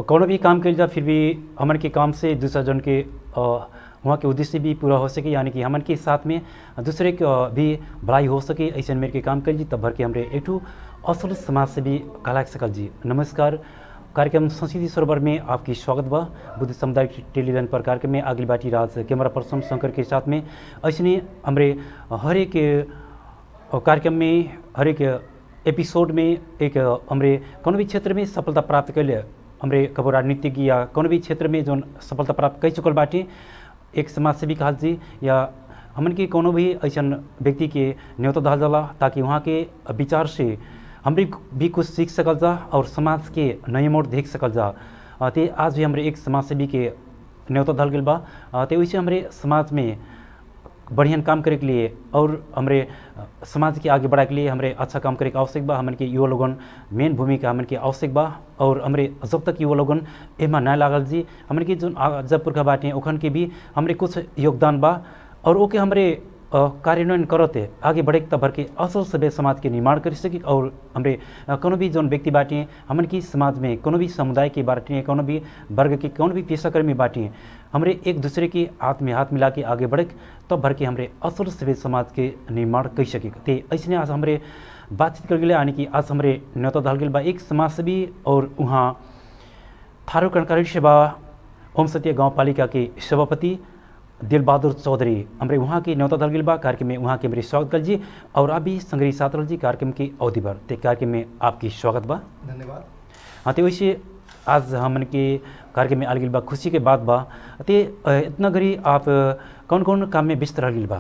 कौनो भी काम कल जा फिर भी हमन के काम से दूसरा जन के अ, वहाँ के उद्देश्य भी पूरा हो सके यानी कि हमन के साथ में दूसरे के अ, भी भलाई हो सके ऐसे मेरे के काम कल जी तब भर के हमरे एक ठो असल समाज से भी कहला सकल जी नमस्कार कार्यक्रम संस्कृति सरोवर में आपकी स्वागत बा बुद्ध सामुदायिक टेलीविजन पर कार्यक्रम में अगली बाटी राज कैमरा पर्सन शंकर के साथ में ऐसे हमरे हर एक और कार्यक्रम में हर एक एपिसोड में एक हमरे कौन भी क्षेत्र में सफलता प्राप्त कैले हमरे कबो राजनीतिक या कौन भी क्षेत्र में जो सफलता प्राप्त कर चुकल बाटे एक समाज सेवी कहल जी या हमन के कोनो भी ऐसा व्यक्ति के न्योता दहल जाला ताकि वहाँ के विचार से हमरे भी कुछ सीख सकल जा और समाज के नए मोड़ देख सकल जा अ, ते आज भी हमरे एक समाज सेवी के न्योता दहल गेल बा अ, ते वैसे हमरे समाज में बढ़िया काम करे के लिए और हमरे अ, समाज के आगे बढ़ाए के लिए हमरे अच्छा काम करे के आवश्यक बा हमन के युवा लोगन मेन भूमिका हमन के आवश्यक बा और हमरे जब तक युवा लोगन एमा ना लागल जी हमन के जो जब पुरखा बाटे ओखन के भी हमरे कुछ योगदान बा और ओके हमरे अ, कार्यान्वयन करते आगे बढ़े तब भर के असल सभ्य समाज के निर्माण कर सके और हमरे अ, कोनो भी जौन व्यक्ति बाटे हमन की समाज में कोनो भी समुदाय के बाटे कोनो भी वर्ग के कोनो भी पेशाकर्मी बाटे हमरे एक दूसरे के हाथ में हाथ मिला के आगे बढ़े तब भर के हमरे असल सभ्य समाज के निर्माण कर सके ते ऐसे आज हमरे बातचीत कर गए यानी कि आज हमरे न्योता दल गेल बा एक समाज सेवी और वहाँ थारू कर्णकारी सेवा ओम सत्य गाँव पालिका के सभापति दिल बहादुर चौधरी हमरे वहाँ के न्योता दल गेल बा कार्यक्रम में वहाँ के मेरे स्वागत कर जी और आप भी संग्रही साथ जी कार्यक्रम की अवधि भर ते कार्यक्रम में आपकी स्वागत बा धन्यवाद हाँ तो वैसे आज हमन के कार्यक्रम में आल गेल बा खुशी के बात बा ते अ, इतना घड़ी आप कौन कौन काम में व्यस्त रह गेल बा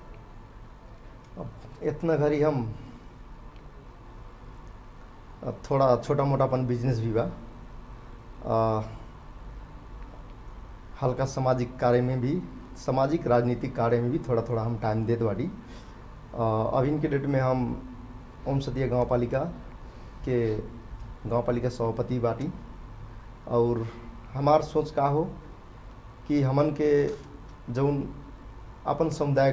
अब इतना घड़ी हम अब थोड़ा छोटा मोटा अपन बिजनेस भी बा आ, हल्का सामाजिक कार्य में भी सामाजिक राजनीतिक कार्य में भी थोड़ा थोड़ा हम टाइम देत बाटी आ, अभी के डेट में हम ओम सतिया गाँव पालिका के गाँव पालिका सभापति बाटी और हमार सोच का हो कि हमन के जौन अपन समुदाय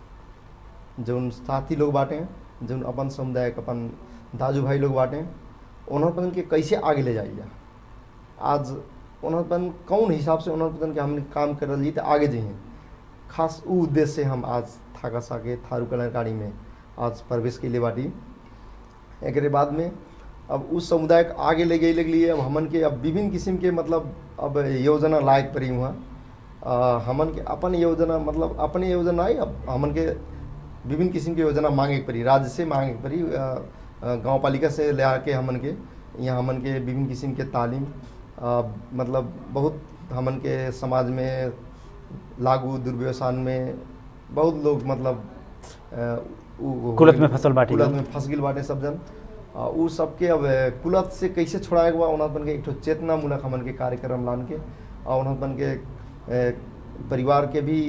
जौन साथी लोग बाटे जौन अपन समुदाय के अपन दाजू भाई लोग बाटे उन्होंने के कैसे आगे ले जाइए आज उन्होंने कौन हिसाब से उन्होंने के हमने काम कर रही तो आगे जाइए खास उ उद्देश्य से हम आज थाका साके थारू कल्याणकारी में आज प्रवेश के लिए बाटी एक बाद में अब उस समुदाय के आगे ले गई लगली अब हमन के अब विभिन्न किस्म के मतलब अब योजना लायक पड़ी हुआ हमन के अपन योजना मतलब अपने योजना आई अब हमन के विभिन्न किस्म की योजना मांगे के पड़ी राज्य से मांगे के पड़ी गाँव पालिका से ले आके हमन के यहाँ हमन के विभिन्न किस्म के तालीम अ, मतलब बहुत हमन के समाज में लागू दुर्व्यवसान में बहुत लोग मतलब अ, उ- कुलत में फसल बाटी कुलत लोग। में फंस गिल बाटे सब जन आ, उ सबके अब कुलत से कैसे छोड़ाए के बा उन्हत के एक ठो चेतना मूलक हमन के कार्यक्रम लान के और उन्हत के ए, परिवार के भी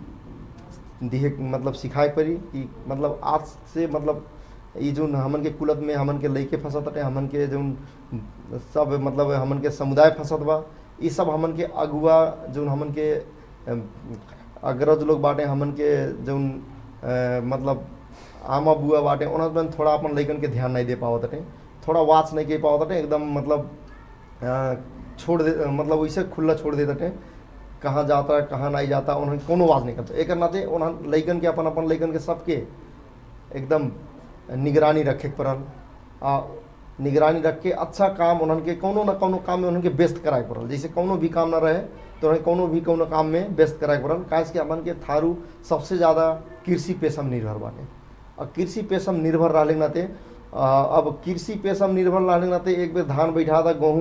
दिहे मतलब सिखाए पड़ी कि मतलब आज से मतलब ये जो हमन के कुलत में हमन के लइके फंसत हटे हमन के जो सब मतलब हमन के समुदाय फंसत बा ये सब हमन के अगुआ जो हमन के अम, अग्रज लोग बाटे हमन के जो मतलब आमा बुआ बाटे उन्होंने थोड़ा अपन लइकन के ध्यान नहीं दे पावत हटे थोड़ा वाच नहीं कर पावत हटे एकदम मतलब अ, छोड़ दे मतलब वैसे खुला छोड़ देते हटे कहाँ जाता कहाँ नहीं जाता उन्होंने कोनो वाज नहीं करता एक नाते उन्होंने लइकन के अपन अपन लइकन के सबके एकदम निगरानी रखे के पड़ल आ निगरानी रख के अच्छा काम उन्हन के कोनो ना कोनो काम में उन्हन के व्यस्त कराए के पड़ल जैसे कोनो भी काम ना रहे तो उन्हें कोनो भी कोनो काम में व्यस्त कराए के पड़ल काहे कि हमन के थारू सबसे ज़्यादा कृषि पेशा में निर्भर बाटे और कृषि पेशा में निर्भर रहले के नाते आ, अब कृषि पेशा में निर्भर रहले के नाते एक बेर धान बैठा दा गेहूँ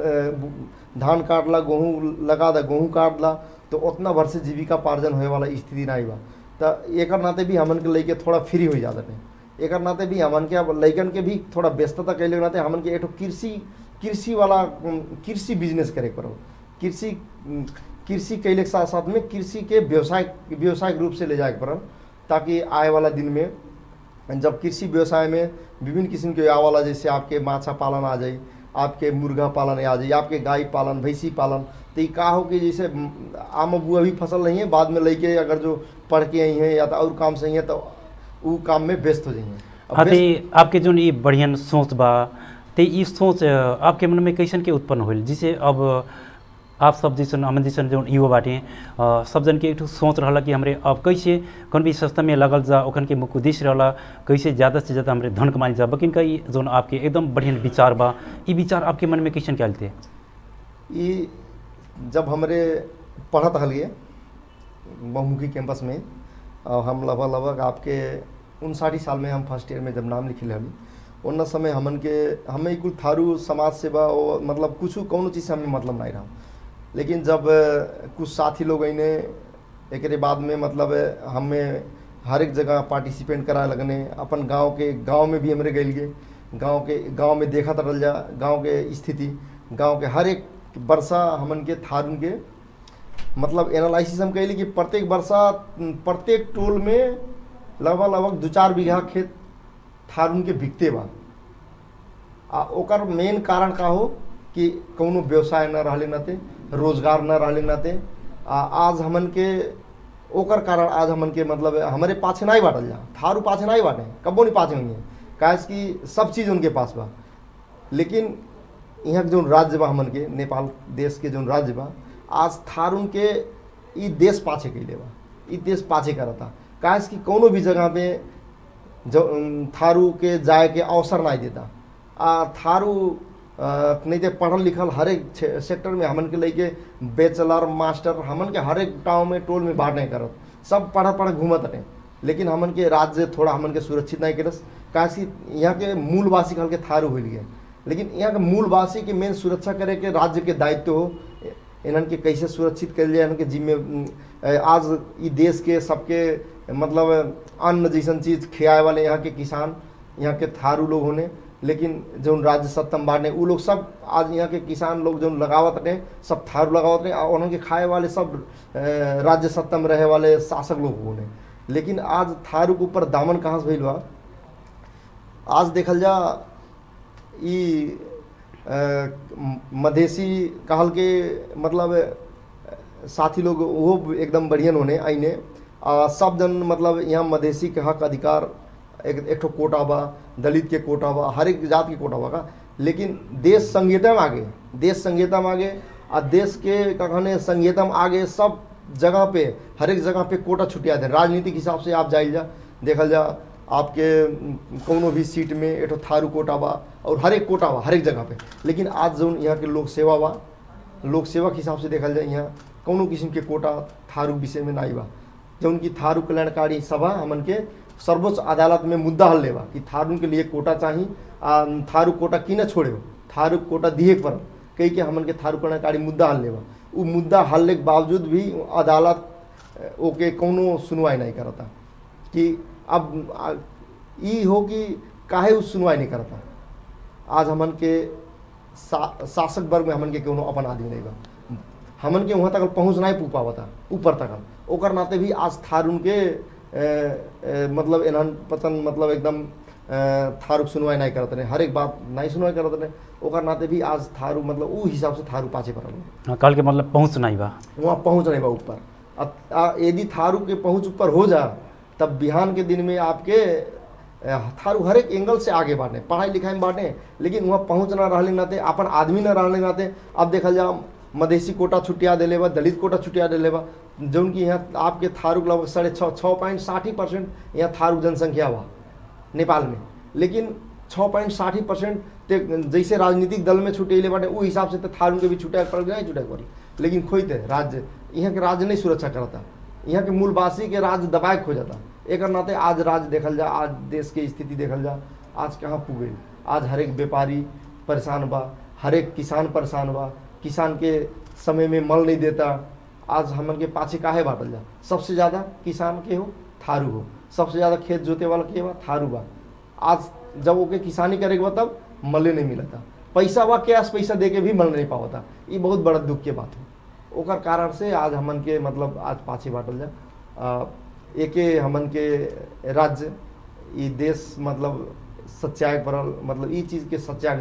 अ, धान काट ला गेहूँ लगा दा गेहूँ काट ला तो उतना भर से जीविका पार्जन होए वाला स्थिति नहीं बा तो एक नाते भी हमन के लेके थोड़ा फ्री हो जाते हैं एक नाते भी हमन के अब लइकन के भी थोड़ा व्यस्तता कैले के नाते हमन के एक ठो कृषि कृषि वाला उम, कृषि बिजनेस करे पड़ो कृषि उम, कृषि कैले के साथ साथ में कृषि के व्यवसाय व्यवसायिक रूप से ले जाए के पड़ल ताकि आए वाला दिन में जब कृषि व्यवसाय में विभिन्न किस्म के आए वाला जैसे आपके माछा पालन आ जाए आपके मुर्गा पालन आ जाए आपके गाय पालन भैंसी पालन तो ये का हो कि जैसे उम, आम बुआ भी फसल नहीं है बाद में लेके अगर जो पढ़ के आई हैं या तो और काम से ही है तो वो काम में व्यस्त हो जाइए अब हाँ व्यस्त- ते आपके जो ये बढ़िया सोच बा तो ये सोच अ, आपके मन में कैसन के उत्पन्न होल जिसे अब आप सब जैसन हमन जैसन जो युवा बाटे अ, सब जन के एक ठो सोच रहा कि हमरे अब कैसे कौन भी सस्ता में लगल जा ओखन के मुख्य उद्देश्य रहला कैसे ज़्यादा से ज़्यादा हमरे धन कमाई जा बकिन का ई जोन आपके एकदम बढ़िया विचार बा ई विचार आपके मन में कैसन के आयल थे ई जब हमरे पढ़त हलिए बहुमुखी कैंपस में और हम लगभग लगभग आपके उनसाठी साल में हम फर्स्ट ईयर में जब नाम लिखे हली उन समय हमन के हमें कुल थारू समाज सेवा और मतलब कुछ कौनो चीज़ से हमें मतलब नहीं रहा लेकिन जब अ, कुछ साथी लोग अने एक बाद में मतलब अ, हमें हर एक जगह पार्टिसिपेट कराए लगने अपन गांव के गांव में भी हमरे गए गए गांव के गांव में देखा तरल जा गांव के स्थिति गांव के हर एक वर्षा हमन के थारून के मतलब एनालिसिस हम कहली कि प्रत्येक वर्षा प्रत्येक टोल में लगभग लगभग दू चार बीघा खेत थारून के बिकते बा आ ओकर मेन कारण का हो कि कौनो व्यवसाय न रहले नाते रोजगार न रहले नाते आ आज हमन के ओकर कारण आज हमन के मतलब हमारे पाछे नहीं बाटल जा थारू पाछे नहीं बाटे कबो नहीं पाछे हुई है काहे कि सब चीज़ उनके पास बा लेकिन यहाँ के जौन राज्य बा हमन के नेपाल देश के जौन राज्य बा आज थारून के ई देश पाछे कैले बा ई देश पाछे करता काहे कि कौनो भी जगह पे जो अम, थारू के जाए के अवसर नहीं देता आ थारू अ, नहीं तो पढ़ल लिखल हर एक छे- सेक्टर में हमन के लेके बैचलर मास्टर हमन के हर एक गाँव में टोल में बांट नहीं करत सब पढ़ पढ़ घूमत रहे लेकिन हमन के राज्य थोड़ा हमन के सुरक्षित नहीं करस काहे कि यहाँ के मूलवासी कहल के थारू हो गए लेकिन यहाँ के मूलवासी के मेन सुरक्षा करे के राज्य के दायित्व हो इन्हन के कैसे सुरक्षित कल जाए इनके जिम्मे अ, आज ई देश के सबके मतलब अन्न जैसन चीज खियाए वाले यहाँ के किसान यहाँ के थारू लोग होने लेकिन जो राज्य सत्ता में बांटे उ लोग सब आज यहाँ के किसान लोग जो लगावत रहे सब थारू लगावत रहे और उनके खाए वाले सब अ, राज्य सत्ता में रहे वाले शासक लोग होने लेकिन आज थारू के ऊपर दामन कहाँ से भइल बा आज देखल जा ई अ, म- मधेसी कहल के मतलब अ, साथी लोग वो एकदम बढ़िया होने आईने आ, सब जन मतलब यहाँ मधेसी के हक अधिकार एक एक ठो कोटा बा दलित के कोटा बा हर एक जात के कोटा बा का लेकिन देश संहिता में आगे देश संहिता में आगे आ देश के का कहने संहिता में आगे सब जगह पे हर एक जगह पे कोटा छुटिया दे राजनीतिक हिसाब से आप जाइल जा देखल जा आपके कोनो भी सीट में एक ठो थारू कोटा बा और हर एक कोटा बा हर एक जगह पे लेकिन आज जो यहाँ के लोक सेवा बा लोक सेवा के हिसाब से देखल जाए यहाँ कोनो किस्म के कोटा थारू विषय में नहीं बा जौन की थारू कल्याणकारी सभा हमन के सर्वोच्च अदालत में मुद्दा हल लेबा कि थारू के लिए कोटा चाहिए आ थारू कोटा की न छोड़े हो थारू कोटा दिए के पड़ल कही के हमन के थारू कल्याणकारी मुद्दा हल लेबा उ मुद्दा हल्ले के बावजूद भी अदालत अ, ओके कोनो सुनवाई नहीं करता कि अब आ, ई हो कि काहे उ सुनवाई नहीं करता आज हमन के सा, शासक वर्ग में हमन के कोनो अपन आदमी नहीं बा हमन के वहाँ तक पहुँच नहीं पू पावता ऊपर तक ओकर नाते भी आज थारून के ए, ए, मतलब एनहन पतन मतलब एकदम अ, थारूक सुनवाई नहीं करत रहे हर एक बात नहीं सुनवाई करत रहे ओकर नाते भी आज थारू मतलब उ हिसाब से थारू पाछे पड़ल बा। कल के मतलब पहुँच नहीं बा वहाँ पहुँच नहीं बा ऊपर अब आ, यदि थारू के पहुँच ऊपर हो जा तब बिहान के दिन में आपके अ, थारू हर एक एंगल से आगे बांटे पढ़ाई लिखाई में बांटे लेकिन वहाँ पहुँच ना रहले नाते अपन आदमी ना रहले नाते अब देखल जा मधेसी कोटा छुटिया दिले बा दलित कोटा छुटिया दिले बा जौन की यहाँ आपके थारू लगभग साढ़े छः छः पॉइंट साठी परसेंट यहाँ थारू जनसंख्या बा नेपाल में लेकिन छः पॉइंट साठी परसेंट ते जैसे राजनीतिक दल में छुटेले बाटे उ हिसाब से तो थारू के भी छुटे पड़ नहीं छुटे पड़ी लेकिन खोजते राज्य यहाँ के राज्य नहीं सुरक्षा करता यहाँ के मूलवासी के राज्य दबाए खो जाता एक नाते आज राज्य देखल जा आज देश के स्थिति देखल जा आज कहाँ पुगे आज हर एक व्यापारी परेशान बा हर एक किसान परेशान बा किसान के समय में मल नहीं देता आज हमन के पाछे काहे बाटल जा सबसे ज़्यादा किसान के हो थारू हो सबसे ज़्यादा खेत जोते वाला के बा थारू बा आज जब ओके किसानी करे के बा तब मले नहीं मिलता पैसा बा कैश पैसा दे के भी मल नहीं पावता ये बहुत बड़ा दुख के बात है ओकर कारण से आज हमन के मतलब आज पाछे बाटल जा आ, एके हमन के राज्य ई देश मतलब सच्चाए पड़ल मतलब ई चीज़ के सच्चाए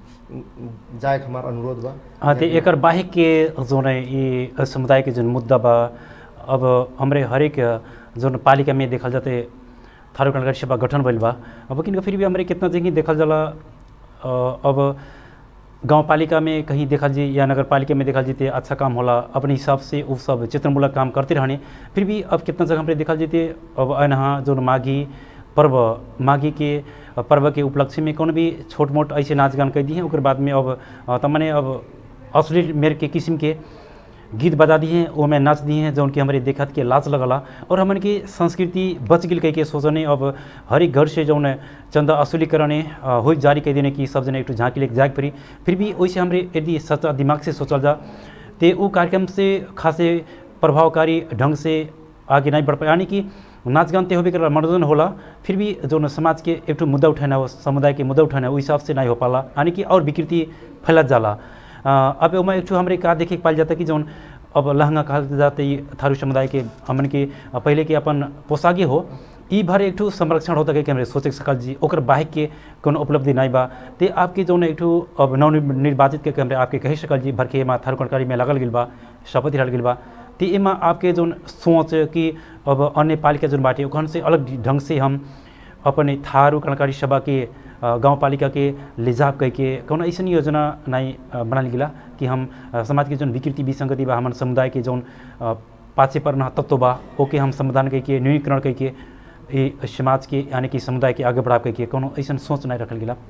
जाए के हमार अनुरोध बा हाँ तो एकर बाहिक के जोन है ये समुदाय के जोन मुद्दा बा अब हमरे हरेक जोन पालिका में देखल जाते थारू कल्याणकारी सभा गठन भइल बा अब किन फिर भी हमरे कितना जगह देखल जाला अब गांव पालिका में कहीं देखा जी या नगर पालिका में देखा जीते अच्छा काम होला अपने हिसाब से वो सब चित्रमूलक काम करते रहने फिर भी अब कितना जगह पे देखा जीते अब अनहा जो माघी पर्व माघी के पर्व के उपलक्ष्य में कौन भी छोट मोट ऐसे नाच गान कर दी हैं ओकर बाद में अब तमने अब अश्लील मेर के किस्म के गीत बजा दिए हैं वो में नाच दिए हैं जौन कि हमारे देखत के लाज लगला और हमन की संस्कृति बच गई कह के सोचने अब हर एक घर से जौन चंदा असुली करने हो जारी कह देने की सब जने एक झांकी लेके जाग पड़ी फिर भी वैसे हमारे यदि सच्चा दिमाग से सोचल जा तो वो कार्यक्रम से खासे प्रभावकारी ढंग से आगे नहीं बढ़ पाए यानी कि नाच गान ते होबे कर मनोरंजन होला फिर भी जो समाज के एक मुद्दा उठाना हो समुदाय के मुद्दा उठाना वो हिसाब से नहीं हो पाला यानी कि और विकृति फैलत जाला अब उसमें एक हमारे का देखे पाल जाता कि जौन अब लहंगा कहल जाते थारू समुदाय के हमन के पहले के अपन पोशाके हो ई भर एक संरक्षण होता कि हमारे सोचे सकल जी ओकर बाहिक के कोनो उपलब्धि नहीं बा ते आपके जौन एक अब नवनिर्वाचित के हमारे आपके कही सकल जी भर के एमा थारू कणकारी में लगल गई बा शपथ दिलाल गई बा तो एमा आपके जौन सोच कि अब अन्य पालिका जौन बाटे ओखन से अलग ढंग से हम अपने थारू कणकारी सभा के गांव पालिका के लिजाब कह के कौन ऐसा योजना नहीं बनाल गिला कि हम समाज के जौन विकृति विसंगति बा हमारे समुदाय के जौन पाछे पर न तत्व बा ओके हम समाधान कह के न्यूनीकरण कह के ये समाज के यानी कि समुदाय के आगे बढ़ाव कह के कोनो ऐसा सोच नहीं रखल गिला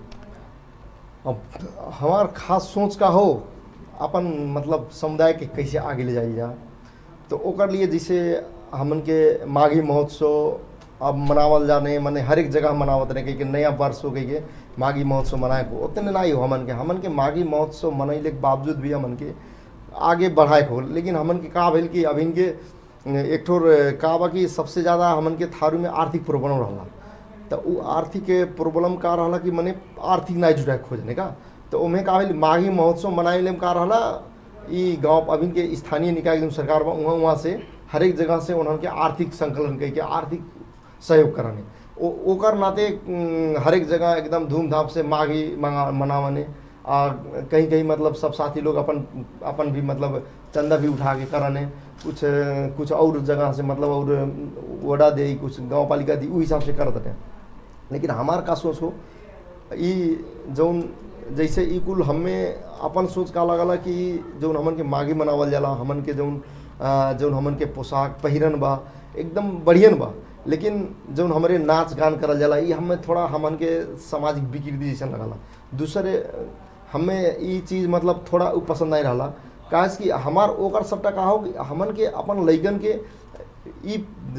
अब हमार खास सोच का हो अपन मतलब समुदाय के कैसे आगे ले जाई जा तो ओकर लिए जैसे हमन के माघी महोत्सव अब मनावल जाने मने हर एक जगह मनावत रहे कि नया वर्ष हो गई के माघी महोत्सव मनाए को उतने नहीं हो हमन के हमन के माघी महोत्सव मनैले के बावजूद भी हमन के आगे बढ़ाए हो लेकिन हमन के का भेल कि अभी के एक ठोर का बा कि सबसे ज़्यादा हमन के थारू में आर्थिक प्रॉब्लम रहा तो वो आर्थिक प्रॉब्लम का रहा कि मने आर्थिक नहीं जुटाए खोजने का तो उमें का भेल माघी महोत्सव मनाए का रहा ई गांव अभी के स्थानीय निकाय एकदम सरकार बा वहाँ वहाँ से हर एक जगह से उन्होंने आर्थिक संकलन कह के आर्थिक सहयोग कराने ओ ओकर नाते हर एक जगह एकदम धूमधाम से माघी मनावने आ कहीं कहीं मतलब सब साथी लोग अपन अपन भी मतलब चंदा भी उठा के कराने कुछ कुछ और जगह से मतलब और वडा दे कुछ गांव पालिका दी उ हिसाब से करत रहे लेकिन हमार का सोच हो ई जौन जैसे ई कुल हमें अपन सोच का लगला कि जौन हमन के माघी मनावल जाला हमन के जौन जौन हमन के पोशाक पहिरन बा एकदम बढ़ियन बा लेकिन जौन हमारे नाच गान करल जाला ये हमें थोड़ा हमन के सामाजिक विकृति जैसा लगला दूसरे हमें ये चीज़ मतलब थोड़ा पसंद नहीं रहा काहे कि हमार ओकर सबटा का हो हमन के अपन लैगन के ई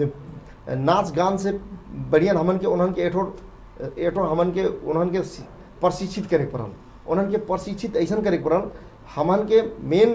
नाच गान से बढ़िया हमन के उन्हन के एठोर एठोर हमन के उन्हन के प्रशिक्षित करे पड़ल उन्हन के प्रशिक्षित ऐसा करे पड़ल हमन के मेन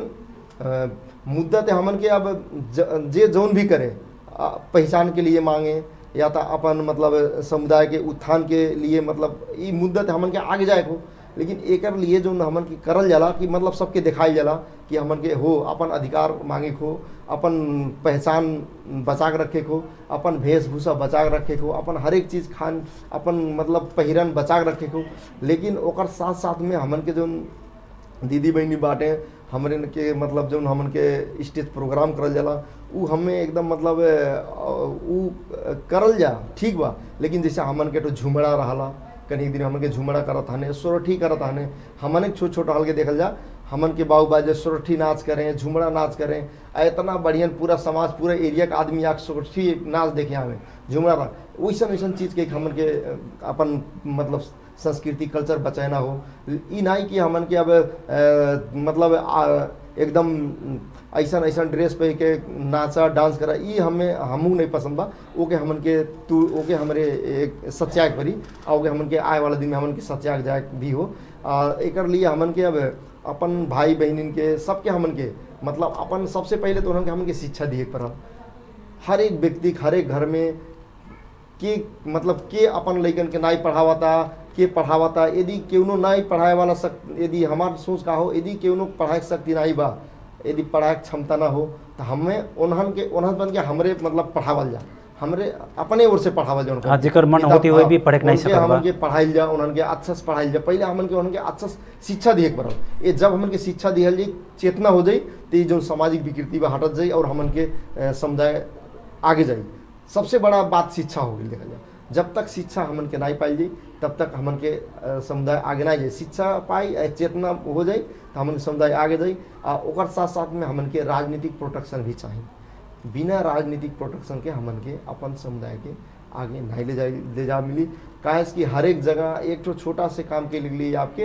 मुद्दा ते हमन के अब जे जौन भी करे पहचान के लिए मांगे या तो अपन मतलब समुदाय के उत्थान के लिए मतलब ये मुद्दा ते हमन के आगे जाए को लेकिन एक लिए जो हमन की करल जाला कि मतलब सबके दिखाई जाला कि हमन के हो अपन अधिकार मांगे को अपन पहचान बचा के रखे को अपन वेशभूषा बचा के रखे को अपन हर एक चीज़ खान अपन मतलब पहिरन बचा के रखे को लेकिन ओकर साथ साथ में हमन के जो दीदी बहनी बाटे हमरे के मतलब जो हमन के स्टेज प्रोग्राम करल जाला उ हमें एकदम मतलब उ करल जा ठीक बा लेकिन जैसे हमन के तो झुमड़ा रहा कहीं दिन हमन के झुमड़ा करत हने सोरठी करत हने हमन एक छोट छोट हल के देखल जा हमन के बाबू बाजे सोरठी नाच करें झुमड़ा नाच करें इतना बढ़िया पूरा समाज पूरा एरिया का आदमी आके सोरठी नाच देखे हमें झुमड़ा वैसा वैसा चीज़ के हमन के अपन मतलब संस्कृति कल्चर बचाना हो ई नहीं कि हमन के अब आ, मतलब आ, एकदम ऐसा ऐसा ड्रेस पहन के नाचा डांस करा ई हमें हमू नहीं पसंद बा ओके हमन के तू ओके हमरे एक सत्याग परी आ ओके हमन के आए वाला दिन में हमन के सत्याग जाए भी हो आ एक लिए हमन के अब अपन भाई बहनिन के सबके हमन के मतलब अपन सबसे पहले तो हमन के शिक्षा दिए पड़ा हर एक व्यक्ति हर एक घर में के मतलब के अपन लैकन के नाई पढ़ावता के पढ़ावता यदि केवनो नहीं पढ़ाए वाला सक यदि हमार सोच का हो यदि केवनो पढ़ाए शक्ति नहीं बा यदि पढ़ाए क्षमता ना हो तो हमें उन्हन के उन्हन बन के हमरे मतलब पढ़ावल जा हमरे अपने ओर से पढ़ावल जा हाँ जेकर मन होते हुए भी पढ़े नहीं सकत हमन के पढ़ाइल जा उन्हन के अच्छा से पढ़ाइल जा पहले हमन के उन्हन के अच्छा शिक्षा दिए पड़ल ये जब हमन के शिक्षा दिहल जाई चेतना हो जाई तो ये जो सामाजिक विकृति बा हटत जाई और हमन के समुदाय आगे जाई सबसे बड़ा बात शिक्षा हो गई देखा जाए जब तक शिक्षा हमन के नहीं पाई जाई तब तक हमन के अ, समुदाय आगे नहीं जाए शिक्षा पाई अ, चेतना हो जाई तो हमन के समुदाय आगे जाई आ ओकर साथ साथ में हमन के राजनीतिक प्रोटेक्शन भी चाहिए बिना राजनीतिक प्रोटेक्शन के हमन के अपन समुदाय के आगे नहीं ले जा ले जा मिली काहे से कि हर एक जगह एक ठो छोटा से काम के लिए आपके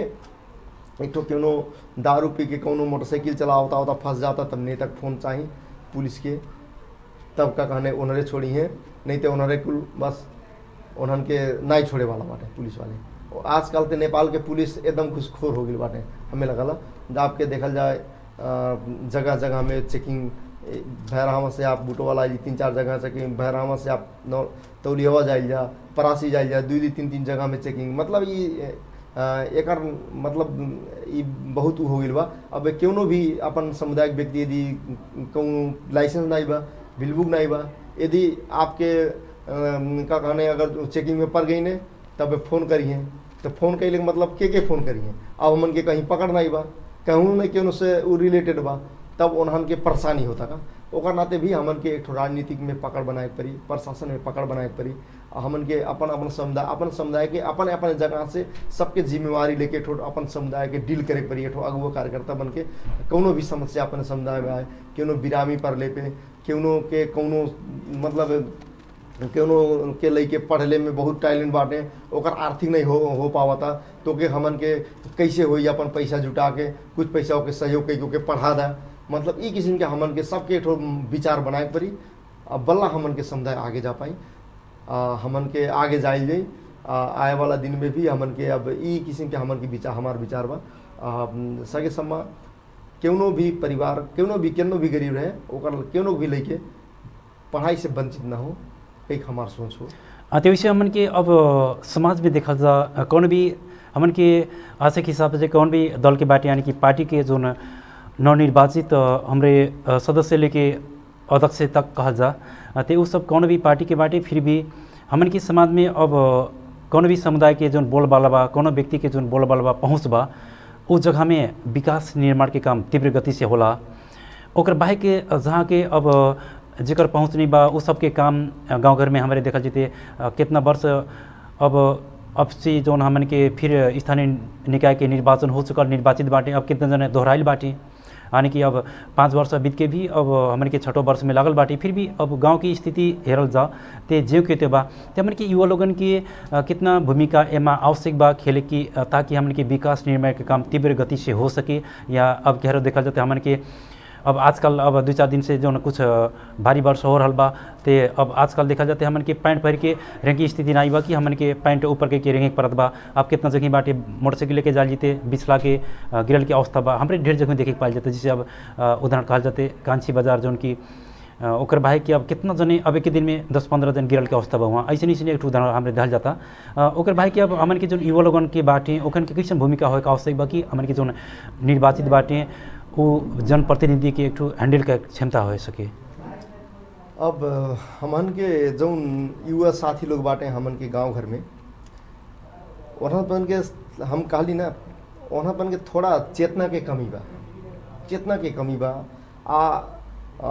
एक ठो कोनो दारू पी के कोनो मोटरसाइकिल चलावता होता फंस जाता तब नेता के फोन चाहिए पुलिस के तब का कहने उन्हरे छोड़ी हैं नहीं तो उन्हरे कुल बस उन्हन के नहीं छोड़े वाला बाटे पुलिस वाले और आजकल तो नेपाल के पुलिस एकदम घुसखोर हो गई बाटे हमें लगल जब आपके देखल जाए अ, जगह जगह में चेकिंग भैरहवा से आप बूटो वाला जी तीन चार जगह चेकिंग भैरहवा से आप नौ तौलियावा जाइल जा परासी जाइल जा दू दू तीन तीन जगह में चेकिंग मतलब ये अ, एकर मतलब ई बहुत उ हो गइल बा अब क्यों भी अपन सामुदायिक व्यक्ति यदि कहूँ लाइसेंस नहीं बा बिल बुक नहीं बा यदि आपके अम, का कहने अगर चेकिंग में पड़ गई ने तब फ़ोन करिए तो फ़ोन कैले के मतलब के के फ़ोन करिए अब हमन के कहीं पकड़ नहीं बा कहूँ न केहू से उ रिलेटेड बा तब उन्हन के परेशानी होता का ओकर नाते भी हमन के एक ठो राजनीतिक में पकड़ बनाए के पड़ी प्रशासन में पकड़ बनाए के पड़ी आ हमन के अपन अपन समुदाय अपन समुदाय के अपन अपन जगह से सबके जिम्मेवारी लेके ठो अपन समुदाय के डील करे के पड़ी एक ठो अगुआ कार्यकर्ता बन के कोनो भी समस्या अपन समुदाय में आए कोनो बिरामी पर ले पे केनो के कोनो मतलब केनो के लइके पढ़ले में बहुत टैलेंट बाटे ओकर आर्थिक नहीं हो हो पावता तो के हमन के कैसे होई अपन पैसा जुटा के कुछ पैसा ओके सहयोग कई के पढ़ा दा मतलब ई किस्म के हमन के सबके ठो विचार बनाए के पड़ी अब बल्ला हमन के समुदाय आगे जा पाई आ, हमन के आगे जाइल जाई आ, आए वाला दिन में भी हमन के अब ई किस्म के हमन के विचार हमार विचार बा आ, सगे सम्मा केनो भी परिवार केनो भी केनो भी गरीब रहे ओकर केनो भी लइके पढ़ाई से वंचित ना हो एक हमार सोच हो अ, त्यो विषय हमन के अब समाज में देखल जा अ, कौन भी हमन के आशा के हिसाब से कौन भी दल के बाटे यानी कि पार्टी के जो न- नवनिर्वाचित अ, हमरे अ, सदस्य लेके अध्यक्ष तक कहल जा अ, ते उ सब कौन भी पार्टी के बाटे फिर भी हमन के समाज में अब कौन भी समुदाय के जोन बोल बाला बा कौन व्यक्ति के जोन बोल बाला बा पहुँच बा उस जगह में विकास निर्माण के काम तीव्र गति से होला ओकर बाहे के जहाँ के अब जेकर पहुँच नहीं बा उ सबके काम गांव घर में हमारे देखल जते कितना वर्ष अब अब से जौन हमन के फिर स्थानीय निकाय के निर्वाचन हो चुकल निर्वाचित बाटे अब कितना जने दोहराइल बाटे यानी कि अब पाँच वर्ष बीत के भी अब हमन के छठो वर्ष में लागल बाटे फिर भी अब गांव की स्थिति हेरल जा ते जेव के ते बा ते हमन के युवा लोगन के अ, कितना भूमिका एमा आवश्यक बा खेले की अ, ताकि हमन के विकास निर्माण के काम तीव्र गति से हो सके या अब कह देखल जाते हमन के अब आजकल अब दू चार दिन से जो न कुछ अ, भारी वर्ष हो रहल बा ते अब आजकल देखा जाते हमन के पैंट पहिर के रेंग की स्थिति नहीं बा कि हमन के पैंट ऊपर के, के रेंगे परत बा अब कितना जगह बाटे मोटरसाइकिल लेके जाल जीते बिछला के अ, गिरल के अवस्था बा हमरे ढेर जगह देखे के पाल जाते जैसे अब अ, उदाहरण कहल जाते कांची बाजार जौन की अ, ओकर बाहे कि अब कितना जने अब एक ही दिन में दस पंद्रह जन गिरल के अवस्था बा वहाँ ऐसे नहीं एक ठो उदाहरण हमरे दहल जाता अ, ओकर बाहे कि अब हमन के जो युवा लोगन के बाटे ओखन के कैसन भूमिका होए के आवश्यक बा कि हमन के जो निर्वाचित बाटे वो जनप्रतिनिधि के एक ठो हैंडल के क्षमता हो सके अब हमन के जौन युवा साथी लोग बाटे हमन के गांव घर में वहाँपन के हम कहली ना वहाँपन के थोड़ा चेतना के कमी बा चेतना के कमी बा आ, आ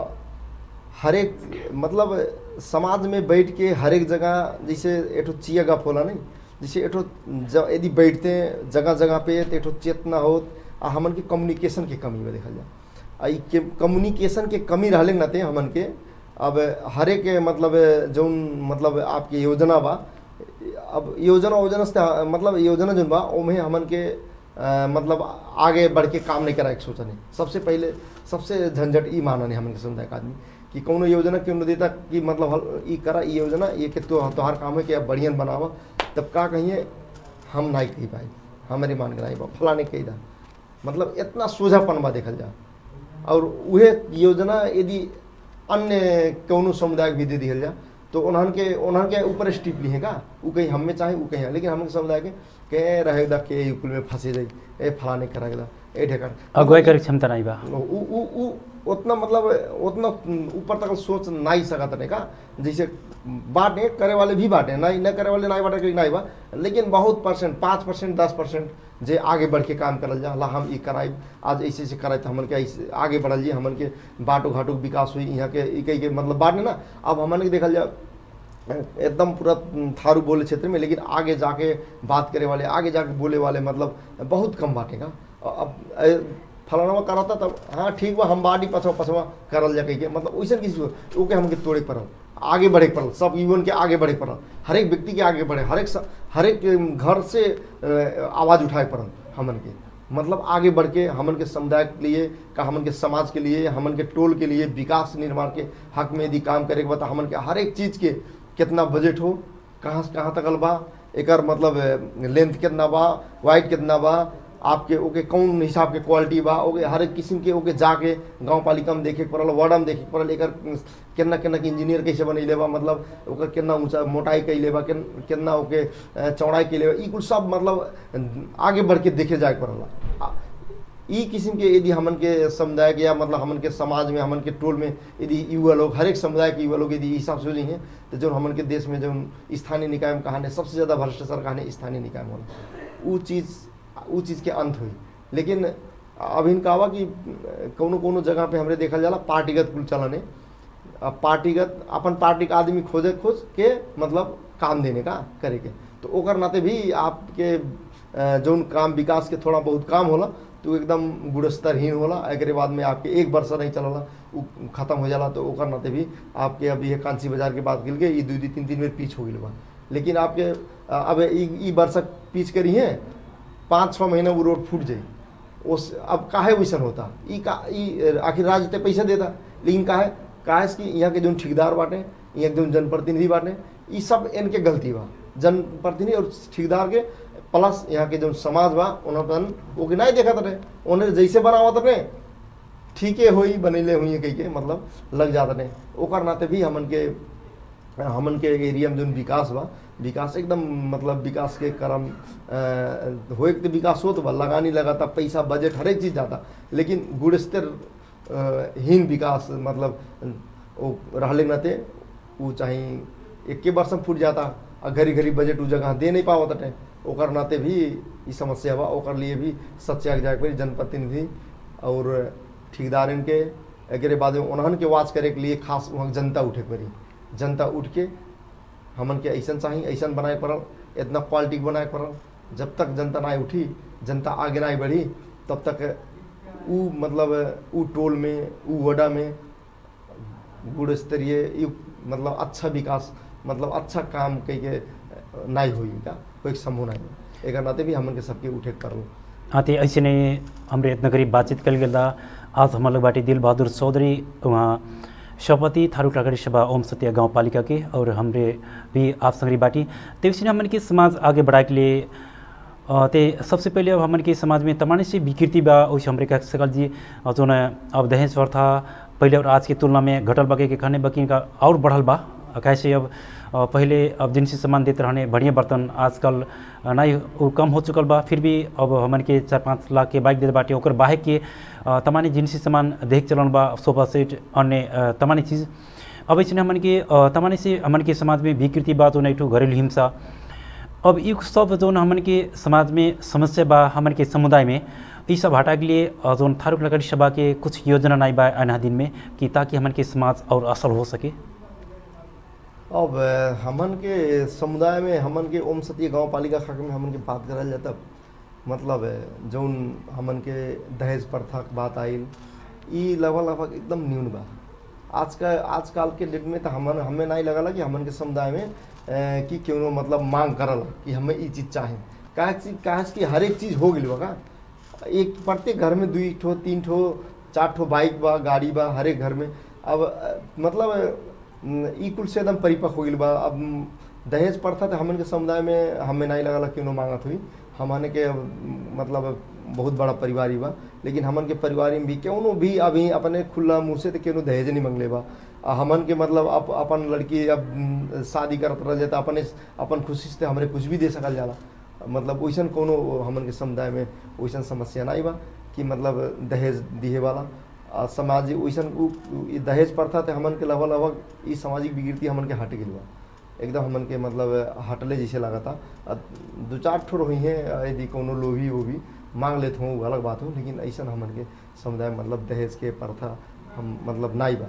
हरेक मतलब समाज में बैठ के हरेक जगह जैसे एठो चिया गप होला नहीं जैसे एठो ज- यदि बैठते हैं जगह जगह पे तो एठो चेतना हो आ हमन के कम्युनिकेशन के कमी बा देखल जाए आ ई के कम्युनिकेशन के कमी रहले के नाते हमन के अब हरेक मतलब जौन मतलब आपके योजना बा अब योजना योजना से मतलब योजना जौन बा ओमे हमन के अ, मतलब आगे बढ़ के काम नहीं कराए के सोचने सबसे पहले सबसे झंझट ई मानने हमन के समुदाय के आदमी कि कौनो योजना क्यों न देता कि मतलब हल- ई करा ई योजना ये के तो तोहार काम है कि अब बढ़िया बनावा तब का कहिए हम नहीं कही पाए हमारे मान के नहीं बा फलाने कही दा मतलब इतना सोझापन बा देखल जा और उहे योजना यदि अन्य कौनो समुदाय के भी दे दिहल जा तो उन्हन के उन्हन के ऊपर स्टिप ली है का उ कहीं हम में चाहे उ कहीं लेकिन हम समुदाय के के रहेगा के ई कुल में फंसे जाई ए फलाने करेगा ए ढेकर अगुवाई करे के क्षमता नहीं बा उ उ उ उतना मतलब उतना ऊपर तक सोच नहीं सकत नहीं का जैसे बाटे करे वाले भी बाटे नहीं न करे वाले नहीं बाटे कि नहीं बा लेकिन बहुत परसेंट पाँच परसेंट दस परसेंट जे आगे बढ़ के काम करल जा ला हम ई कराई आज ऐसे ऐसे कराई तो हमन के ऐसे आगे बढ़ल जी हमन के बाटो घाटो के विकास हुई यहाँ के ई कई के मतलब बाटे ना अब हमन के देखल जा एकदम पूरा थारू बोले क्षेत्र में लेकिन आगे जाके बात करे वाले आगे जाके बोले वाले मतलब बहुत कम बाटेगा अब ए, फलाना करता तब हाँ ठीक बा हम बाटी पछवा पछवा करल जा कही के मतलब वैसे किसी को ओके हमके तोड़े के पड़ल आगे बढ़े के पड़ल सब युवन के आगे बढ़े के पड़ल हर एक व्यक्ति के आगे बढ़े हर एक स- हर एक घर से अ, आवाज़ उठाए के पड़ल हमन के मतलब आगे बढ़ के हमन के समुदाय के लिए का हमन के समाज के लिए हमन के टोल के लिए विकास निर्माण के हक में यदि काम करे के बता हमन के हर एक चीज़ के कितना बजट हो कहाँ से कहाँ तक बा एकर मतलब लेंथ कितना बा वाइट कितना बा आपके ओके कौन हिसाब के क्वालिटी बा ओके हर एक किस्म के ओके जाके गांव पालिका में देखे के पड़ल वार्ड में देखे के पड़ल एकर केना केना के इंजीनियर कैसे बनैले बा मतलब ओकर केना ऊंचा मोटाई कैले बा केन, केना ओके अ, चौड़ाई कैले बा ई कुल सब मतलब आगे बढ़ के देखे जाए के पड़ला आ, ई किस्म के यदि हमन के समुदाय के या मतलब हमन के समाज में हमन के टोल में यदि युवा लोग हर एक समुदाय के युवा लोग यदि ई हिसाब से हो जाइए तो जो हमन के देश में जो स्थानीय निकाय में कहानी सबसे ज़्यादा भ्रष्टाचार कहानी स्थानीय निकाय में होला ऊ चीज़ ऊ चीज़ के अंत हुई लेकिन अब इनका हुआ कि कोनो कोनो जगह पे हमरे देखल जाला पार्टीगत कुल चलन है अब पार्टीगत अपन पार्टी का आदमी खोजे खोज के मतलब काम देने का करे के तो ओकर नाते भी आपके अ, जौन काम विकास के थोड़ा बहुत काम होला तो एकदम गुणस्तरहीन होला एकरे बाद में आपके एक वर्ष नहीं चलला उ खत्म हो जाला तो ओकर नाते भी आपके अभी ये कांसी बाजार के बात गिल के ई दू दू तीन तीन बेर पीछ हो गई बा लेकिन आपके अ, अब ई ई वर्षक पीछ करी है पाँच छः महीना वो रोड फूट जाई उस अब काहे वैसन होता ई का ई आखिर राज्य ते पैसा देता लेकिन काहे काहे से कि यहाँ के जो ठेकेदार बाटे यहाँ के जो जनप्रतिनिधि बाटे ई सब इनके गलती बा जनप्रतिनिधि और ठेकेदार के प्लस यहाँ के जो समाज बा उन्होंने ओके नहीं देखा रहे उन्हें जैसे बनावत रहे ठीके होई बनैले हुई कही के मतलब लग जाता रहे ओकर नाते भी हमन के हमन के एरिया में जो विकास बा विकास एकदम मतलब विकास के क्रम अ, होए के तो विकास होत बा लगानी लगाता पैसा बजट हर एक चीज़ जाता लेकिन गुणस्तर अ, हीन विकास मतलब वो रहले के नाते वो चाहे एके वर्ष में फूट जाता आ घड़ी घड़ी बजट उ जगह दे नहीं पावत हटे ओकर नाते भी ई समस्या बा ओकर लिए भी सच्चा जाए के पड़ी जनप्रतिनिधि और ठेकेदारन के एकरे बाद में उन्हन के वाच करे के लिए खास वहाँ जनता उठे के पड़ी जनता उठ के हमन के ऐसा चाहिए ऐसा बनाए पड़ल इतना क्वालिटी बनाए पड़ल जब तक जनता ना उठी जनता आगे ना बढ़ी तब तक ऊ मतलब ऊ टोल में ऊ वडा में गुण स्तरीय यू मतलब अच्छा विकास मतलब अच्छा काम कई के नहीं हुई का कोई संभव नहीं हुई। एकर नाते भी हमन के सबके उठे के पड़ल हाँ तो ऐसे ने हमरे इतना करीब बातचीत कल गया आज हम लोग बाटी दिल बहादुर चौधरी वहाँ सभापति थारू टाकरी सभा ओम सत्य गाँव पालिका के और हमरे भी आप संगरी बाटी तो इसने हमन के समाज आगे बढ़ाए के लिए अ, ते सबसे पहले अब हमन के समाज में तमाम से विकृति बा उस हमरे कह सकल जी अ, जो न अब दहेज प्रथा पहले और आज की तुलना में घटल बके के खाने बकी का और बढ़ल बा अ, कैसे अब अ, पहले अब जिनसी सामान देते रहने बढ़िया बर्तन आजकल अ, नहीं उ कम हो चुकल बा फिर भी अब हमन के चार पाँच लाख के बाइक देते बाटे ओकर बाहे के अ, तमानी जिनसी सामान देख चलन बा सोफा सेट अन्य अ, तमानी चीज़ अब इसने हमन के अ, तमानी से हमन के समाज में विकृति बा तो नहीं घरेलू हिंसा अब ई सब जौन हमन के समाज में समस्या बा हमन के समुदाय में ई सब हटा के लिए अ, जौन थारू लकड़ी सभा के कुछ योजना नहीं बा आना दिन में कि ताकि हमन के समाज और असल हो सके अब अ, हमन के समुदाय में हमन के ओम सती गांव पालिका खाक में हमन के बात करल जाता मतलब अ, जौन हमन के दहेज प्रथा के बात आइल ई लगभग लगभग एकदम न्यून बा आज का आजकल के डेट में तो हमन हमें नहीं लगला कि हमन के समुदाय में अ, कि क्यों मतलब मांग करल कि हमें ई चीज़ चाहे काहे चीज काहे से कि हर एक चीज़ हो गई बा का एक प्रत्येक घर में दुई ठो तीन ठो चार ठो बाइक बा गाड़ी बा हर एक घर में अब अ, मतलब अ, ई कुल से एकदम परिपक्व हो गई बा अब म, दहेज प्रथा तो हमन के समुदाय में हमें नहीं लगला क्यों मांगत हुई हमन के अब, म, मतलब बहुत बड़ा परिवार ही बा लेकिन हमन के परिवार में भी क्यों भी अभी अपने खुला मुँह से तो क्यों दहेज नहीं मंगले बा आ हमन के मतलब अप, अपन लड़की अब म, शादी करत रह जाता अपने अपन खुशी से हमरे कुछ भी दे सकल जाला मतलब वैसन कोनो हमन के समुदाय में वैसन समस्या नहीं बा कि मतलब दहेज दिहे वाला आ सामाजिक वैसन उ उ- ई दहेज प्रथा ते हमन के लगभग लगभग ई सामाजिक विकृति हमन के हट गई बा एकदम हमन के मतलब हटले जैसे लागता आ दू चार ठो रही है यदि कोनो लोभी वोभी मांग लेते हों अलग बात हो लेकिन ऐसा हमन के समुदाय में मतलब दहेज के प्रथा हम मतलब नहीं बा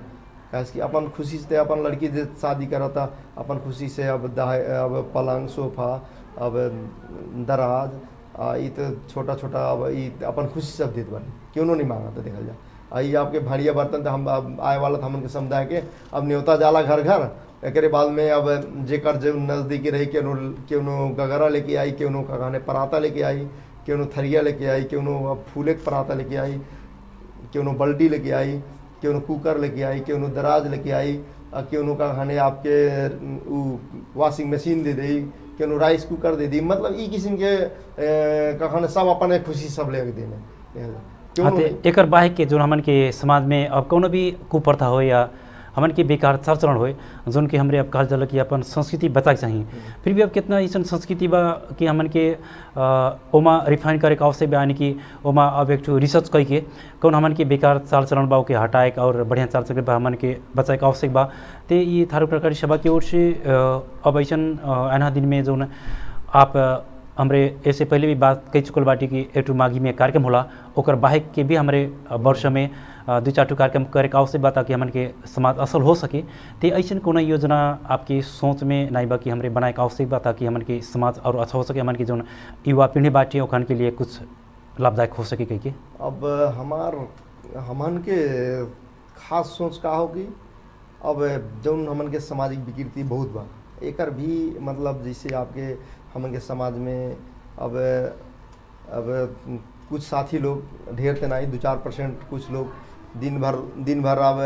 काहे कि अपन खुशी से अपन लड़की जे शादी करता अपन खुशी से अब दाह अब पलंग सोफा अब दराज आ ई तो छोटा छोटा अब ई अपन खुशी से अब देत बानी क्यों नहीं मांगा तो देखल जा आ ई आपके भाड़िया बर्तन तो हम अब आए वाला था हमन के समुदाय के अब न्योता जाला घर घर एकरे बाद में अब जेकर जो नज़दीकी रही केनो केनो गगरा लेके आई केनो का कहने पराता लेके आई केनो थरिया लेके आई केनो अब फूले के पराता लेके आई केनो बल्टी लेके आई केनो कुकर लेके आई केनो दराज लेके आई आ केनो का कहने आपके उ वॉशिंग मशीन दे दी केनो राइस कुकर दे दी मतलब ई किस्म के ए, का कहने सब अपन खुशी सब ले के देने क्यों हाँ, ते एकर बाहे के जो हमन के समाज में अब कोनो भी कुप्रथा हो या हमन के बेकार चाल चलन होए जोन के हमरे अब कहल जाला कि अपन संस्कृति बचाए के चाही फिर भी अब कितना ऐसा संस्कृति बा कि हमन के अ, ओमा रिफाइन करे के आवश्यक बा यानी कि ओमा अब एक ठो रिसर्च कई के कौन हमन के बेकार चाल चलन बा ओके हटाए के और बढ़िया चाल चलन बा हमन के बचाए के आवश्यक बा ते ये थारू प्रकार सभा की ओर से अ, अब ऐसा आना दिन में जो आप अ, हमरे ऐसे पहले भी बात कह चुकल बाटी कि एक ठो माघी में कार्यक्रम होला ओकर बाहे के भी हमरे अ, वर्ष में अ, दू चार ठो कार्यक्रम करे के आवश्यक बा ताकि हमन के समाज असल हो सके ते ऐसन कोनो योजना आपकी सोच में नहीं बा कि हमरे बनाए के आवश्यक बा ताकि हमन के समाज और अच्छा हो सके हमन के जो युवा पीढ़ी बाटी ओखन के लिए कुछ लाभदायक हो सके कह के अब हमार हमन के खास सोच का होगी अब जौन हमन के सामाजिक विकृति बहुत बा एकर भी मतलब जैसे आपके हमन के समाज में अब अब कुछ साथी लोग ढेर ते नहीं दो चार परसेंट कुछ लोग दिन भर दिन भर अब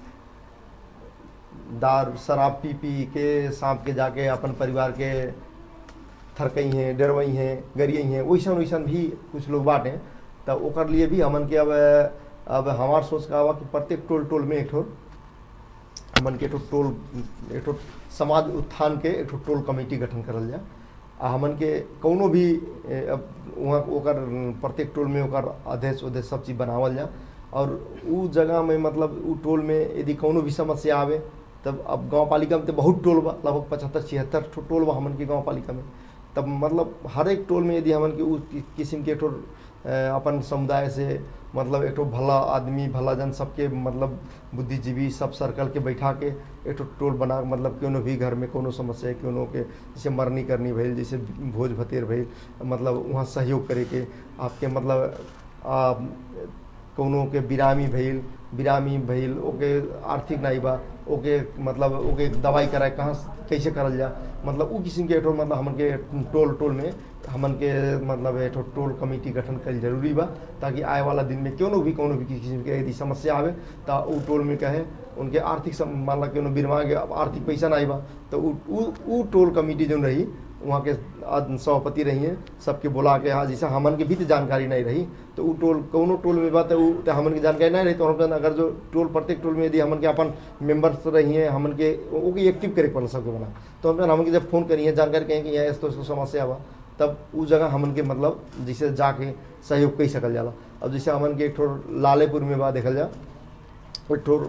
दार शराब पी पी के सांप के जाके अपन परिवार के थरकई हैं डरवई हैं गरियई हैं वैसन वैसन भी कुछ लोग बाटे तो ओकर लिए भी हमन के अब अब हमार सोच का बा कि प्रत्येक टोल टोल में एक ठो हमन के एक ठो टोल एक ठो समाज उत्थान के एक ठो टोल कमेटी गठन करल जाए आ हमन के कौनो भी ए, अब वहाँ ओकर प्रत्येक टोल में ओकर अध्यक्ष उध्यक्ष सब चीज़ बनावल जाए और उ जगह में मतलब उ टोल में यदि कौनो भी समस्या आवे तब अब गांव पालिका में तो बहुत टोल बा लगभग पचहत्तर छिहत्तर ठो टोल बा हमन के गांव पालिका में तब मतलब हर एक टोल में यदि हमन के उ कि- किस्म के एक ठो अ, अपन समुदाय से मतलब एक ठो भला आदमी भला जन सबके मतलब बुद्धिजीवी सब सर्कल के बैठा के एक ठो टोल बना के मतलब कोनो भी घर में कोनो समस्या है कोनो के जैसे मरनी करनी भइल जैसे भोज भतेर भइल मतलब वहाँ सहयोग करे के आपके मतलब आ, कौनो के बिरामी भइल बिरामी भइल ओके आर्थिक नहीं बा ओके मतलब ओके दवाई कराए कहाँ से- कैसे करल जा मतलब उ किस्म के एक ठो मतलब हमन के टोल टोल में हमन के मतलब एक ठो टोल कमेटी गठन कल जरूरी बा ताकि आए वाला दिन में क्यों भी कोनो भी किस्म के यदि समस्या आवे तो उ टोल में कहे उनके आर्थिक सम- मान ला क्यों बीरमा के अब आर्थिक पैसा नहीं बा तो उ उ- उ टोल कमेटी जो रही वहाँ के आद- सभापति रही हैं सबके बुला के हाँ जैसे हमन के भी तो जानकारी नहीं रही तो उ टोल कौनो टोल में बात है उ तो हमन की जानकारी नहीं रही तो हम अगर जो टोल प्रत्येक टोल में यदि हमन के अपन मेंबर्स रही हैं हमन के ओके एक्टिव करे पड़ सबके बना तो हम हमन के जब फोन करिए जानकारी कहें कि यहाँ तो समस्या बा तब उ जगह हमन के मतलब जैसे जाके सहयोग कई सकल जाला अब जैसे हमन के एक ठो लालेपुर में बा देखल जा एक ठो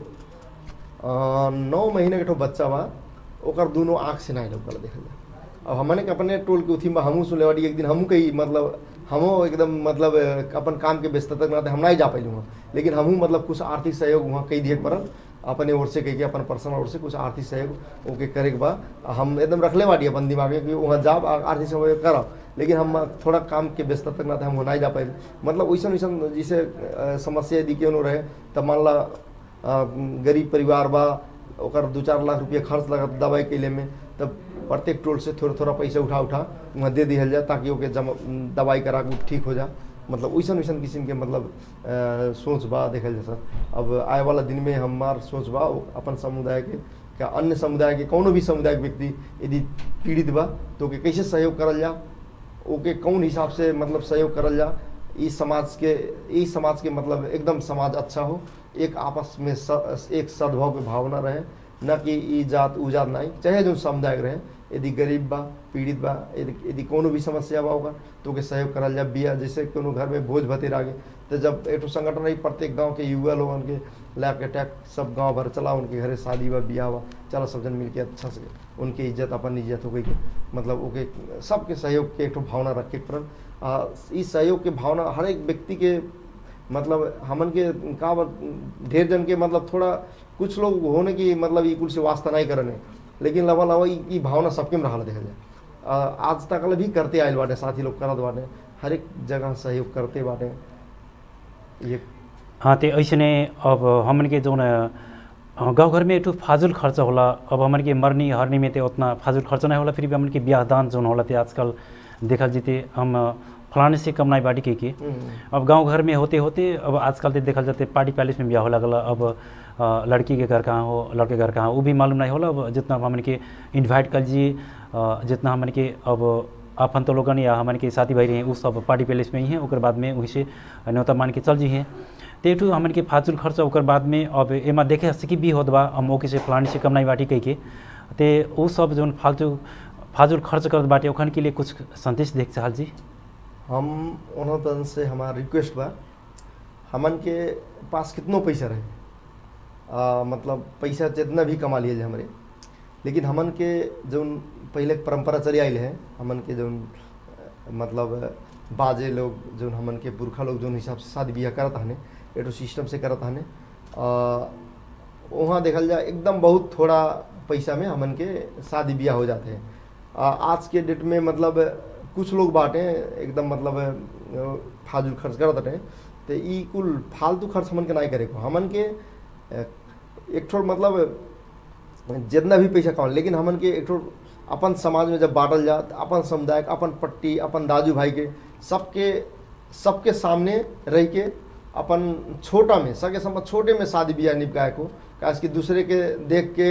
अ, नौ महीने के ठो बच्चा बा ओकर दोनों आँख से नहीं लौकल देखल जा अब हमने के अपने टोल के उथी में हमहूँ सुनले बाटी एक दिन हमहूँ कही मतलब हमहूँ एकदम मतलब अ, अपन काम के व्यस्तता के नाते हम नहीं जा पैलू वहाँ लेकिन हमहूँ मतलब कुछ आर्थिक सहयोग वहाँ कई दिए के पड़ल अपने ओर से कह के अपन पर्सनल ओर से कुछ आर्थिक सहयोग ओके करे के बा हम एकदम रखले बाटी अपन दिमाग में कि वहाँ जाब आ- आर्थिक सहयोग करब लेकिन हम थोड़ा काम के व्यस्तता के नाते हम नहीं जा पाए मतलब वैसन वैसन जैसे अ, समस्या यदि क्यों रहे तब मान ला अ, गरीब परिवार बा ओकर दू चार लाख रुपया खर्च लगत दवाई के लिए में तब प्रत्येक टोल से थोड़ा थोड़ा पैसा उठा उठा वहाँ दे दिहल जाए ताकि ओके जमा दवाई करा के उ ठीक हो जा मतलब वैसन वैसन किस्म के मतलब अ, सोच बा देखल जा सर अब आए वाला दिन में हमार सोच बा वो अपन समुदाय के क्या अन्य समुदाय के कोनो भी समुदाय के व्यक्ति यदि पीड़ित बा तो ओके कैसे सहयोग करल जा ओके कौन हिसाब से मतलब सहयोग करल जा ई समाज के ई समाज के मतलब एकदम समाज अच्छा हो एक आपस में स, एक सद्भाव के भावना रहे न कि ई जात उ जात नहीं चाहे जो समुदाय के रहे यदि गरीब बा पीड़ित बा यदि यदि कोनो भी समस्या बा होगा तो ओके सहयोग करल जा बिया जैसे कोनो घर में भोज भतेर आगे तो जब एक ठो संगठन रही प्रत्येक गांव के युवा लोगन के लैब के टैक सब गांव भर चला उनके घरे शादी बा बियाह बा चला सब जन मिल के अच्छा से उनके इज्जत अपन इज्जत हो गई के मतलब ओके सबके सहयोग के एक ठो भावना रखे के पड़ल आ, ई सहयोग के भावना हर एक व्यक्ति के मतलब हमन के का बा- ढेर जन के मतलब थोड़ा कुछ लोग होने की मतलब ई कुल से वास्ता नहीं करने लेकिन लवा लवा ई ई भावना सबके में रहल देखल जाए अ, आज तक भी करते आयल बाटे साथी लोग करत बाटे हर एक जगह सहयोग करते बाटे ये हाँ तो ऐसने अब हमन के जौन अ, गाँव घर में एक ठो फाजुल खर्च होला अब हमन के मरनी हरनी में तो उतना फाजुल खर्च नहीं होला फिर भी हमन के ब्याह दान जौन होला ते आजकल देखल जीते हम फलाने से कम नहीं बाटी के के हम्म, अब गांव घर में होते होते अब आजकल तो देखल जाते पार्टी पैलेस में ब्याह हो लगल अब अ, लड़की के घर कहाँ हो लड़के के घर कहाँ हो वो भी मालूम नहीं होला अब जितना हमन के इन्वाइट कर जी अ, जितना हमन के अब अपन तो लोगन या हमन के साथी भाई रहे वो सब पार्टी पैलेस में ही हैं ओकर बाद में वहीं से न्योता मान के चल जी हैं तो एक ठो हमन के फाजुल खर्च ओकर बाद में अब एमा देखे सकी भी होत बा हम ओके से फलानी से कम नहीं बाटी कह के ते वो सब जौन फालतू फाजुल खर्च करत बाटे ओखन के लिए कुछ संदेश देख चाहल जी हम उन्हों तन से हमारा रिक्वेस्ट बा हमन के पास कितनो पैसा रहे आ, मतलब पैसा जितना भी कमा लिए हमरे लेकिन हमन के जौन पहले परंपरा चली आयल है हमन के जौन अ, मतलब बाजे लोग जौन हमन के पुरखा लोग जौन हिसाब से शादी ब्याह करत हने एटो सिस्टम से करत हने आ, वहाँ देखल जाए एकदम बहुत थोड़ा पैसा में हमन के शादी ब्याह हो जाते हैं आ, आज के डेट में मतलब कुछ लोग बाटे एकदम मतलब अ, फाजूल खर्च करत रहे तो ई कुल फालतू खर्च हमन के नहीं करे को हमन के अ, एक ठो मतलब जितना भी पैसा कमा लेकिन हमन के एक ठो अपन समाज में जब बांटल जात अपन समुदाय के, अपन पट्टी अपन दाजू भाई के सबके सबके सामने रह के अपन छोटा में सके सम छोटे में शादी ब्याह निपकाए को काश कि दूसरे के देख के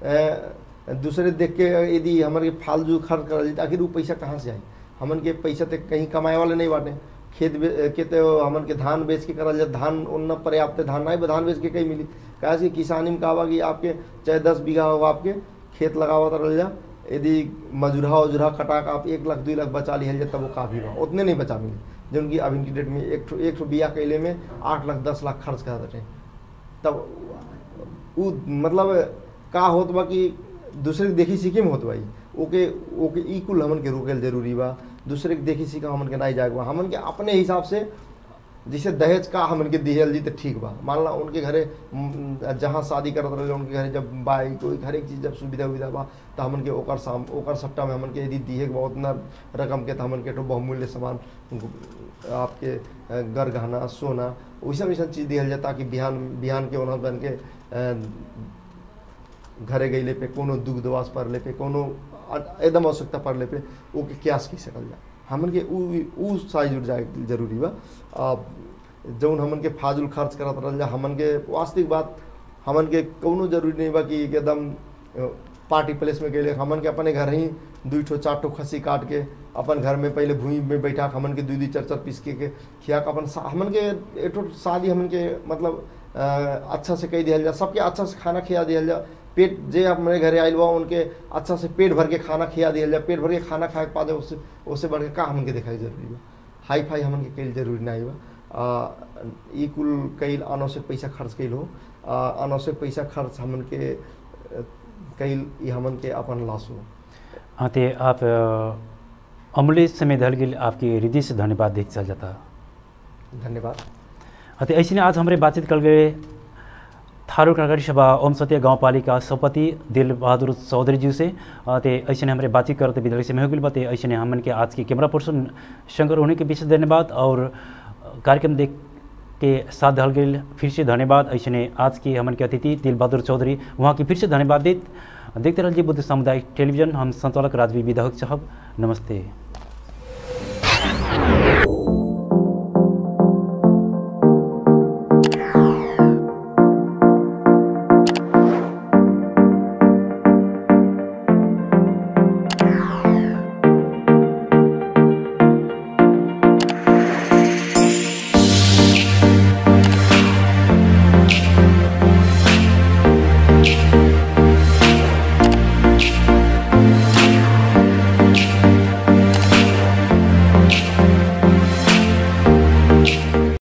अ, दूसरे देख के यदि हमारे फालतू खर्च कर जाए आखिर वो पैसा कहाँ से आई हमन के पैसा तो कहीं कमाए वाले नहीं बाटे खेत बे- के तो हमन के धान बेच के करल जाए धान उन्न पर्याप्त धान नहीं बा, धान बेच के कहीं मिली काहे कि किसानी में कहा कि आपके चाहे दस बीघा हो आपके खेत लगावत रह जा यदि मजूरहा उजूरहा कटा के आप एक लाख दू लाख बचा लिहल जाए तब वो काफ़ी बा उतने नहीं बचा मिली जौन कि अभी की डेट में एक ठो एक ठो बिया कैले में आठ लाख दस लाख खर्च कर रहे तब उ मतलब का होत बा कि दूसरे के देखी सीखी में होत बा ई। ओके ओके ई कुल हमन के रोकल जरूरी बा दूसरे के देखी सीखा हमन के नहीं जाए बा हमन के अपने हिसाब से जैसे दहेज का हमन के दिहल जी तो ठीक बा मान ला उनके घरे म, जहाँ शादी करत रहे उनके घरे जब बाइक कोई हर एक चीज़ जब सुविधा उविधा बा तो हमन के ओकर साम ओकर सट्टा में हमन के यदि दिहे के बा उतना रकम के तो हमन के तो बहुमूल्य सामान आपके अ, गर गहना सोना वैसा वैसा चीज़ दिहल जाए ताकि बिहान बिहान के ओना बन के अ, घरे गईले पे कोनो दुख दवास पड़ले पे कोनो अ- एकदम आवश्यकता पड़ले पे ओके क्यास की सकल जा हमन के उ उ साइज उठ जाए जरूरी बा आ, जौन हमन के फाजुल खर्च करत रहल जा हमन के वास्तविक बात हमन के कौनो जरूरी नहीं बा कि एकदम अ, पार्टी प्लेस में गए हमन के अपने घर ही दू ठो चार ठो खस्सी काट के अपन घर में पहले भूमि में बैठा के हमन के दू दू चार चार पीस के, के खिया के अपन सा- हमन के एक ठो शादी हमन के मतलब अ, अच्छा से कह दिया जा सबके अच्छा से खाना खिया दिया जा पेट जे अपने घरे आयल बा उनके अच्छा से पेट भर के खाना खिया दिया जा पेट भर के खाना खाए के पादे उससे उससे बढ़ के का हमन के दिखाई जरूरी बा हाई फाई हमन के कईल जरूरी नहीं बा आ, ई कुल कईल अनावश्यक पैसा खर्च कईल हो आ, अनावश्यक पैसा खर्च हमन के अ, कईल ई हमन के अपन लॉस हो हाँ ते आप अ, अमूल्य समय धल गेल आपके हृदय से धन्यवाद देख चल जाता धन्यवाद हाँ तो ऐसे आज हमारे बातचीत कर गए थारू कागरी सभा ओम सत्य गाँव पालिका सभापति दिल बहादुर चौधरी जी से अ, ते ऐसे हमारे बातचीत करते विद्यालय से में हो गई बात ऐसे हमन के आज के कैमरा पर्सन शंकर होने के विशेष धन्यवाद और अ, कार्यक्रम देख के साथ धल गई फिर से धन्यवाद ऐसे आज के हमन के अतिथि दिल बहादुर चौधरी वहाँ की फिर से धन्यवाद देत देखते रहिए बुद्ध सामुदायिक टेलीविजन हम संचालक राजवी विधायक साहब नमस्ते